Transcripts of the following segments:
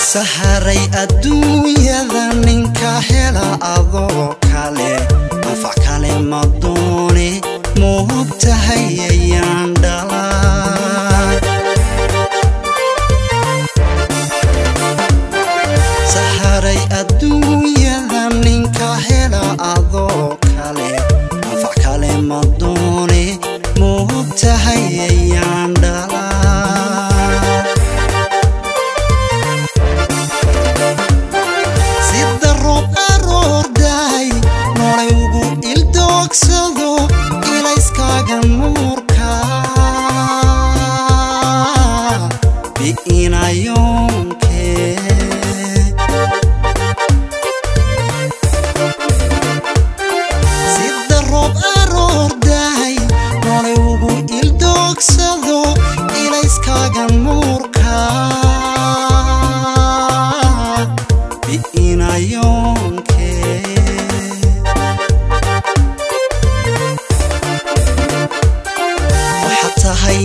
saharay adduunyada ninka hela adoo kale anfac kale ma doone moogtahay ayaan dhalay saharay adduunyada ninka hela adoo kale anfac kale ma doone moogtahay ayaan dhalay sida roob aroordaay noolay ugu ildoogsado ilayskaaga nuurka bi'inayoonke sida roob aroordaay noolay ugu ildoogsado ilayskaaga nuurka bi'inayoonke waxaad tahay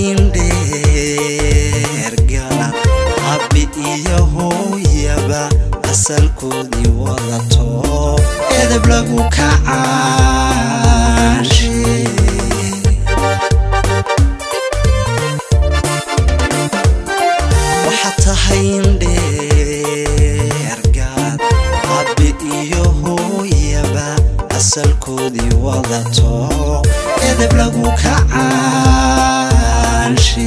indheergalan abbi iyo hooyaba asalkoodii wadato edeb lagu kacaanshe waxaad tahay indheergaad abbi iyo hooyaba asalkoodii wadato edeb lagu kacaanshe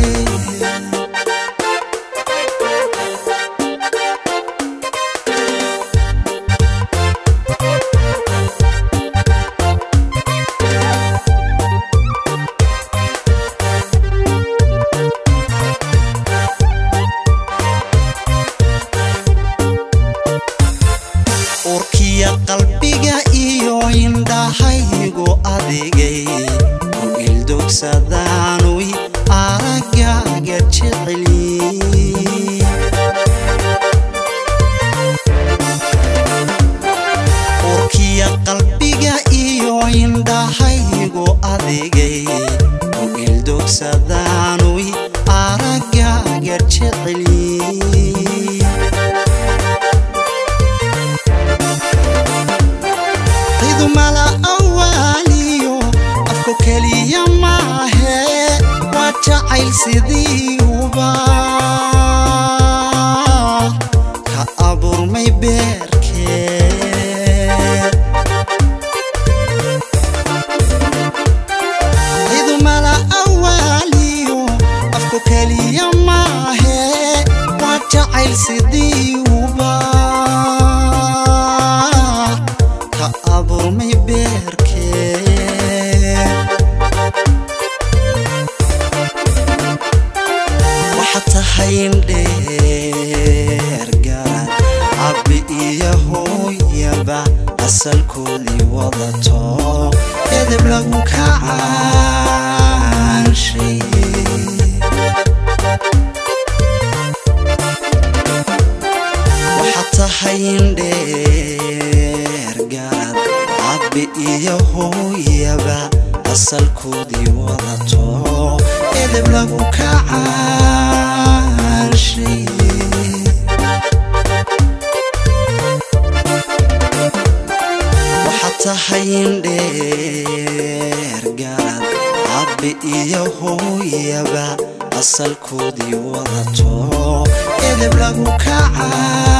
urkiya qalbiga iyo indhahaygu adigay ku ildogsadaanuy aragaaga jeceli urkiya qalbiga iyo indhahaygu adigay ku ildogsadaanuy aragaaga jeceli cidu mala awaaliyo afku keliya maahe waa jacayl sidii uba ka abuurmay beerkee cidu mala awaaliyo afku keliya maahe waa jacayl sidii uba ka abuurmay beerkee waxaad tahay indheergaad abbi iyo hooyaba asalkoodii wadato edeb lagu kacaanshay waxaad tahay indheergaad abbi iyo hooyaba asalkoodii wadato edeb lagu kacaanshay waxaad tahay indheergaad abbi iyo hooyaba asalkoodii wadato edeb lagu kacaa